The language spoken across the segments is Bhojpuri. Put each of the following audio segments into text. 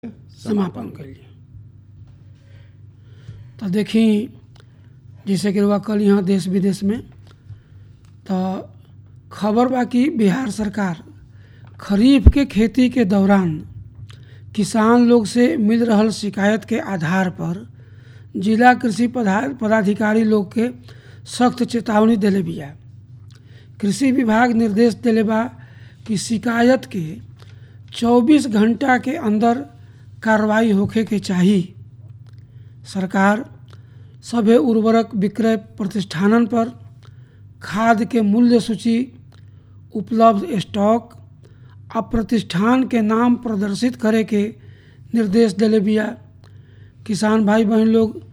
समापन कइली तो देखी जैसे कि रउआ कल यहाँ देश विदेश में तो खबर बा कि बिहार सरकार खरीफ के खेती के दौरान किसान लोग से मिल रहल शिकायत के आधार पर जिला कृषि पधा- पदाधिकारी लोग के सख्त चेतावनी देले बिया कृषि विभाग निर्देश देले बा कि शिकायत के 24 घंटा के अंदर कार्रवाई होखे के चाही सरकार सभे उर्वरक विक्रय प्रतिष्ठानन पर खाद के मूल्य सूची उपलब्ध स्टॉक आ प्रतिष्ठान के नाम प्रदर्शित करे के निर्देश देले बिया किसान भाई बहन लोग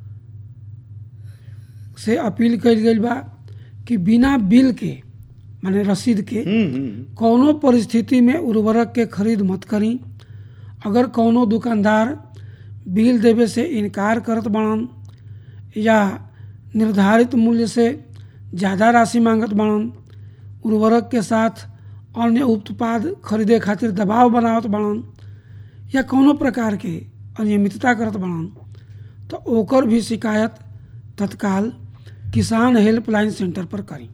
से अपील कइल गइल बा कि बिना बिल के माने रसीद के कौनो परिस्थिति में उर्वरक के खरीद मत करी अगर कौनो दुकानदार बिल देवे से इनकार करत बाड़न या निर्धारित मूल्य से ज़्यादा राशि मांगत बाड़न उर्वरक के साथ अन्य उत्पाद खरीदे खातिर दबाव बनावत बाड़न या कौनो प्रकार के अनियमितता करत बाड़न तो ओकर भी शिकायत तत्काल किसान हेल्पलाइन सेंटर पर करी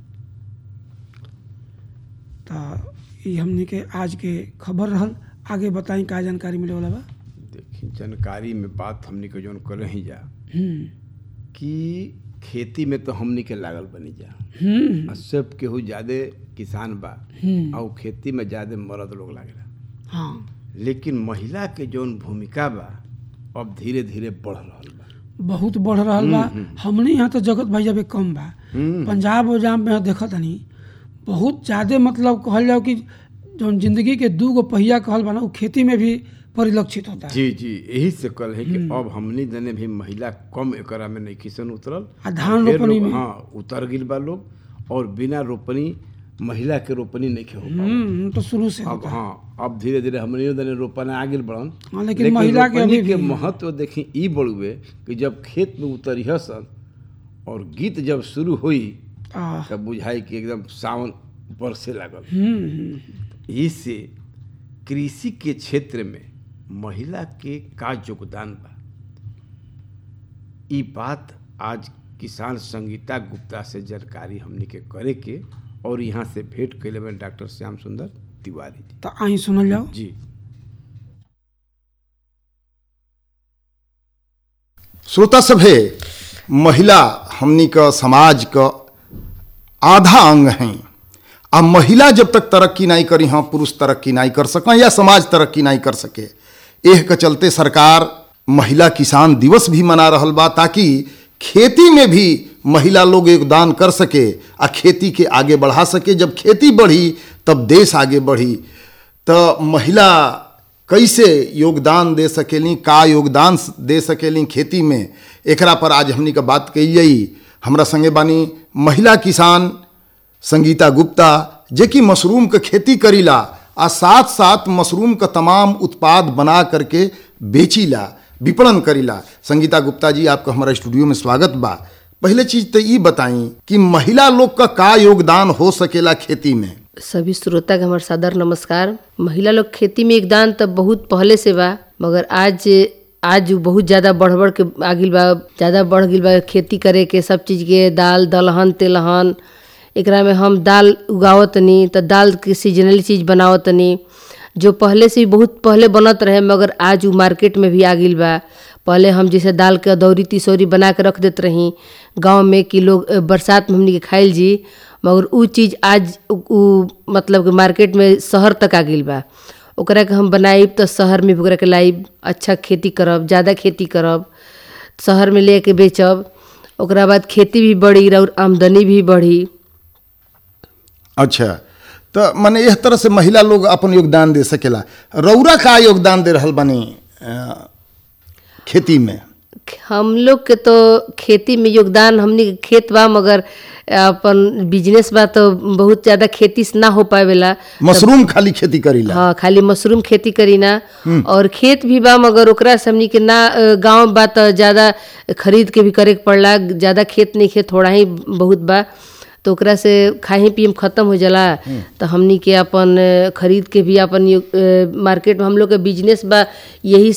तो ये हमने के आज के खबर रहल आगे बताई का जानकारी मिले वाला बा देखी जानकारी में बात हमनी के जौन कर ही जा हम्म कि खेती में तो हमनी के लागल बनी जा हम्म आ सब केहू ज्यादा किसान बा हम्म और खेती में ज्यादा मर्द लोग लागेला हाँ लेकिन महिला के जौन भूमिका बा अब धीरे धीरे बढ़ रहल बा बहुत बढ़ रहल बा हमने यहाँ तो जगत भाई जब कम बा हम्म। पंजाब उजाम में देखत हनी बहुत ज़्यादा मतलब कहल जाओ कि जौन जिंदगी के दू गो पहिया कहल बा ना वो खेती में भी परिलक्षित होता है जी जी यही से कल है कि अब हमनी जने भी महिला कम एकरा में नहीं किसन उतरल आ धान फिर रोपनी लोग- में हाँ उतर गिल बा लोग और बिना रोपनी महिला के रोपनी नहीं हो पावल। हम्म तो शुरू से अब हाँ अब धीरे धीरे हमनियो दने रोपना आगिल बढ़न हाँ, लेकिन महिला के रोपनी अभी के भी- महत्व देखी ई बड़ुए कि जब खेत में उतरिह सन और गीत जब शुरू हुई आ, तब बुझाई कि एकदम सावन बरसे लागल हम्म हम्म, इससे कृषि के क्षेत्र में महिला के का योगदान बा ई बात आज किसान संगीता गुप्ता से जानकारी हमनी के करे के और यहाँ से भेंट कैले में डॉक्टर श्याम सुंदर तिवारी जी तो आई सुनल जाओ जी श्रोता सभे महिला हमनी क समाज क आधा अंग हैं आ महिला जब तक तरक्की नहीं करी हाँ पुरुष तरक्की नहीं कर सकें या समाज तरक्की नहीं कर सके एह के चलते सरकार महिला किसान दिवस भी मना रहल बा ताकि खेती में भी महिला लोग योगदान कर सके आ खेती के आगे बढ़ा सके जब खेती बढ़ी तब देश आगे बढ़ी तो महिला कैसे योगदान दे सकेली का योगदान दे सकेली खेती में एकरा पर आज हमनी का बात कही हमरा संगे बानी महिला किसान संगीता गुप्ता जे कि मशरूम के खेती करीला आ साथ साथ मशरूम का तमाम उत्पाद बना करके बेचीला विपणन करीला संगीता गुप्ता जी आपका हमारा स्टूडियो में स्वागत बा पहले चीज तो ये बताई कि महिला लोग का का योगदान हो सकेला खेती में सभी श्रोता के हमार सादर नमस्कार महिला लोग खेती में योगदान तो बहुत पहले से बा मगर आज आज बहुत ज्यादा बढ़ बढ़ के आगिल बा ज्यादा बढ़ गिल बा खेती करे के सब चीज के दाल दलहन तेलहन एकरा में हम दाल उगावतनी तो दाल के सीजनली चीज बनावतनी जो पहले से ही बहुत पहले बनत रहे मगर आज उ मार्केट में भी आ गिल बा पहले हम जैसे दाल के अदौरी तिसौरी बना के रख देत रही गांव में कि लोग अ, बरसात में हमनी के खाइल जी मगर उ चीज़ आज उ उ मतलब कि मार्केट में शहर तक आ गइल बा ओकरा के हम बनाइब तो शहर में भी ओकरा के लाइब अच्छा खेती करब ज़्यादा खेती करब शहर में ले के बेचब ओकरा बाद खेती भी बढ़ी और आमदनी भी बढ़ी अच्छा तो माने इस तरह से महिला लोग अपन योगदान दे सकेला रौरा का योगदान दे रहल बानी अ, खेती में हम लोग के तो खेती में योगदान हमनी के खेत बा मगर अपन बिजनेस बा तो बहुत ज़्यादा खेती से ना हो पावेला मशरूम खाली खेती करीला हाँ खाली मशरूम खेती करी ना और खेत भी बा मगर ओकरा से हमनी के ना अ, गांव बा तो ज्यादा खरीद के भी करे के पड़ला ज्यादा खेत नहीं खेत थोड़ा ही बहुत बा तो ओकरा से खाही पियम खत्म हो जाला तो हमनी के अपन अ, खरीद के भी अपन यो- अ, मार्केट में हम लोग के बिजनेस बा यही